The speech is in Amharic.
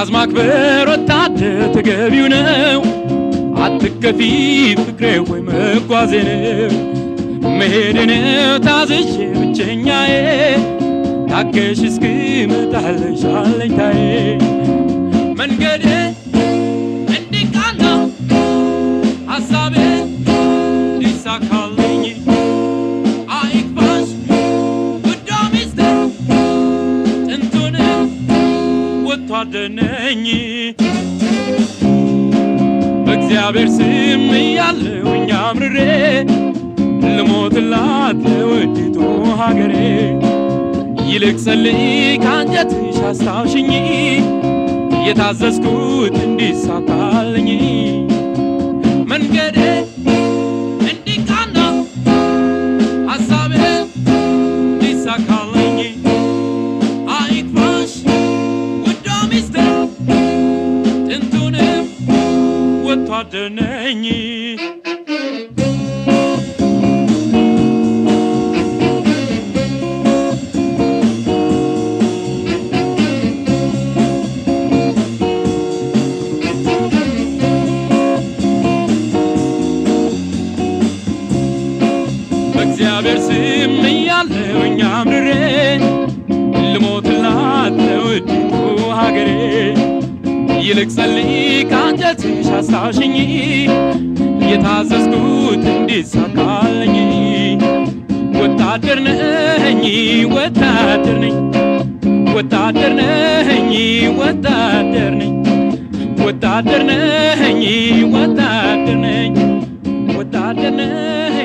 ትእዛዝ ማክበር ወታደር ተገቢው ነው። አትከፊ ፍቅሬ ወይ መጓዜ ነው መሄድ ነው ታዝዤ ብቸኛዬ ታገሽ እስክመጣልሽ አለኝታዬ መንገዴ እንዲቃና ሐሳቤ ሊሳካልኝ አይክፋሽ ውዷ ሚስቴ ጥንቱንም ወታደር ነኝ በእግዚአብሔር ስም እያለሁኝ አምርሬ ልሞትላት ለውዲቱ ሀገሬ ይልቅ ጸልይ ከአንጀትሽ አስታውሽኝ የታዘዝኩት እንዲሳካልኝ መንገዴ እንዲቃና ሐሳቤ እንዲሳካልኝ አይክፋሽ ውዷ ሚስቴ ጥንቱንም ወታደር ነኝ በእግዚአብሔር ስም እያለሁኝ አምርሬ ልሞትላት ለውዲቱ ሀገሬ ይልቅ ጸልይ ከአንጀትሽ አስታውሽኝ የታዘዝኩት እንዲሳካልኝ ወታደር ነኝ ወታደር ነኝ ወታደር ነኝ ወታደር ነኝ ወታደር ነኝ ወታደር ነኝ ወታደር ነኝ